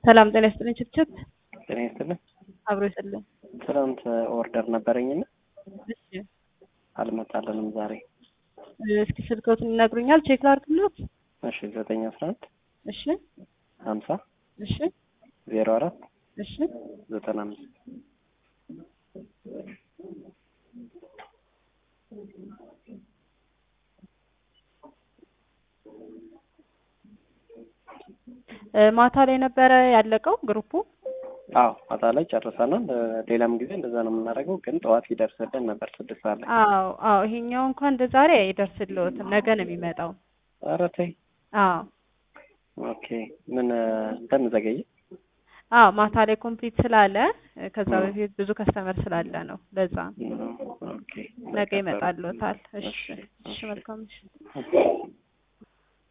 ሰላም ጤና ይስጥልኝ። ችብችብ ጤና ይስጥልኝ። አብሮ ይስጥልኝ። ትናንት ኦርደር ነበረኝና እሺ አልመጣልንም ዛሬ። እስኪ ስልክዎትን ይነግሩኛል? ቼክ ላድርግልዎት? እሺ ዘጠኝ አስራ አንድ እሺ ሀምሳ እሺ ዜሮ አራት እሺ ዘጠና አምስት እ ማታ ላይ ነበረ ያለቀው ግሩፑ? አዎ ማታ ላይ ጨርሰናል። ሌላም ጊዜ እንደዛ ነው የምናደርገው፣ ግን ጠዋት ይደርስልን ነበር ስድስት ሰዓት ላይ። አዎ አዎ ይሄኛው እንኳን እንደ ዛሬ አይደርስልዎትም፣ ነገ ነው የሚመጣው። ኧረ ተይ። አዎ ኦኬ ምን እንትን ዘገየ? አዎ ማታ ላይ ኮምፕሊት ስላለ ከዛ በፊት ብዙ ከስተመር ስላለ ነው ለዛ ነው። ኦኬ ነገ ይመጣልዎታል። እሺ እሺ መልካም እሺ